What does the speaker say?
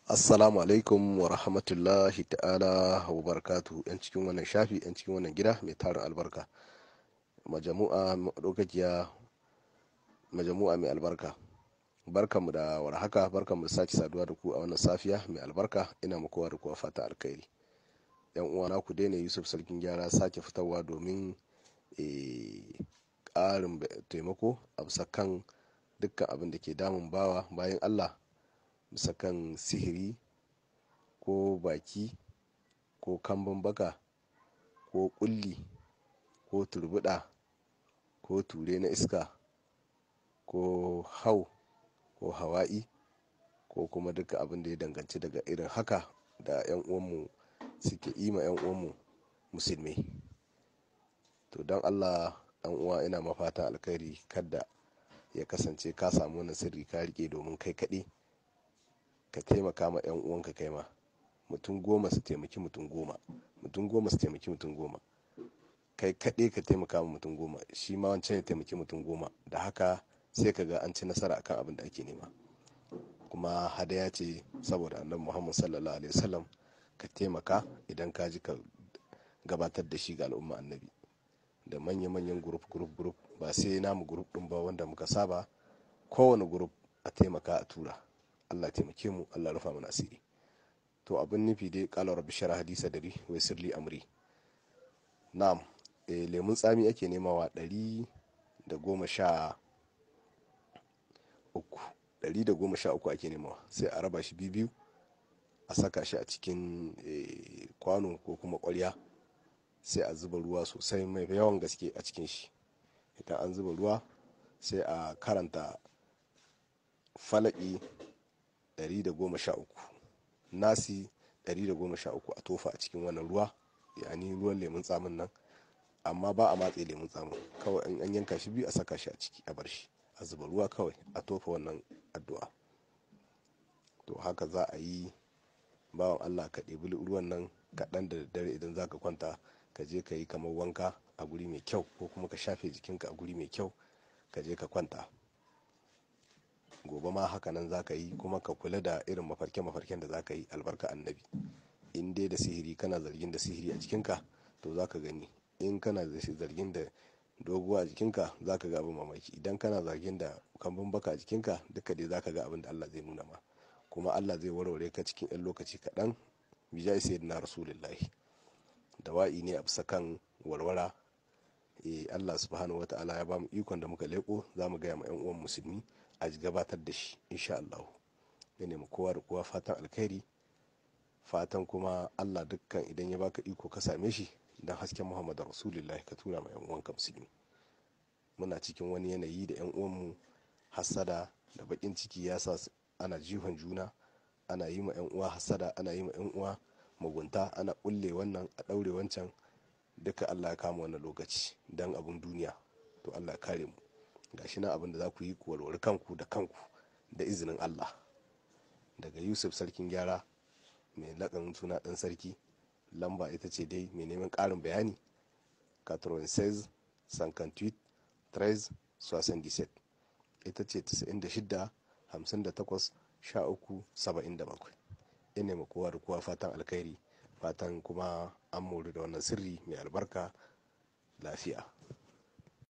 assalamu alaikum wa rahmatullahi ta'ala wa barakatu yan cikin wannan shafi yan cikin wannan gida mai tarin albarka majamu'a madaukakiya majamu'a mai albarka barkanmu da warhaka barkanmu da sake saduwa da ku a wannan safiya mai albarka ina muku da kuwa fata alkhairi yan uwana ku daina yusuf sarkin gyara sake fitarwa domin ƙarin taimako a bisa kan dukkan abin da ke damun bawa bayan allah bisa kan sihiri ko baki ko kambun baka ko kulli ko turbuda ko ture na iska ko hau ko hawa'i ko kuma duka abin da ya danganci daga irin haka da 'yan uwanmu suke ima 'yan uwanmu musulmi to don allah dan uwa ina mafata alkhairi kada ya kasance ka samu wani sirri ka rike domin kai kaɗai ka taimaka ma 'yan uwanka kai ma mutum goma su taimaki mutum goma mutum goma su taimaki mutum goma kai kaɗai ka taimaka ma mutum goma shi ma wancan ya taimaki mutum goma da haka sai ka ga an ci nasara akan abin da ake nema kuma hadaya ce saboda annabi muhammad sallallahu alaihi wasallam ka taimaka idan ka ji ka gabatar da shi ga al'umma annabi da manya-manyan gurup gurup gurup ba sai namu gurup din ba wanda muka saba kowane gurup a taimaka a tura allah taimake mu allah rufa mana asiri to abin nufi dai kala rabbi shara hadisa dari wai sirli amri na'am e, lemun tsami ake nemawa ɗari da goma sha uku ɗari da goma sha uku ake nemawa sai a raba shi biyu a saka shi a cikin e, kwano ko kuma ƙwarya sai a zuba ruwa sosai mai yawan gaske a cikin shi idan an zuba ruwa sai a karanta falaki 113 nasi 113 a tofa a cikin wannan ruwa yani ruwan lemun tsamin nan amma ba a matse lemun tsamin kawai in an yanka shi biyu a saka shi a ciki a bar shi a zuba ruwa kawai a tofa wannan addu'a to haka za a yi bawan allah ka ɗebi ruwan nan kaɗan da daddare idan za ka kwanta ka je ka yi kamar wanka a guri mai kyau ko kuma ka shafe jikinka a guri mai kyau ka je ka kwanta gobe ma haka nan za ka yi kuma ka kula da irin mafarke-mafarken da za ka yi albarka annabi in dai da sihiri kana zargin da sihiri a jikinka to za ka gani in kana zargin da doguwa a jikinka za ka ga abin mamaki idan kana zargin da kambun baka a jikinka duka dai za ka ga abin da allah zai nuna ma kuma allah zai warware ka cikin 'yan lokaci kaɗan bijai sai na rasulullahi dawa'i ne a bisa kan warwara e allah subhanahu wa ta'ala ya bamu ikon da muka leko za mu gaya ma 'yan uwan musulmi a gabatar da shi insha allah ya nemi kowa da kowa fatan alkhairi fatan kuma allah dukkan idan ya baka iko ka same shi don hasken muhammadu rasulullahi ka tura ma 'yan uwanka musulmi muna cikin wani yanayi da 'yan uwanmu hassada da bakin ciki ya sa ana jihon juna ana yi ma 'yan uwa hassada ana yi ma 'yan uwa mugunta ana kulle wannan a ɗaure wancan duka allah ya kama wannan lokaci don abin duniya to allah ya kare mu gashi na abin da za ku yi ku walwari kanku da kanku da izinin allah daga yusuf sarkin gyara mai laƙanin suna ɗan sarki lamba ita ce dai mai neman ƙarin bayani 96 58 13 77 ita ce 96 58 13 77 ina ma kowa da kowa fatan alkhairi fatan kuma an mori da wannan sirri mai albarka lafiya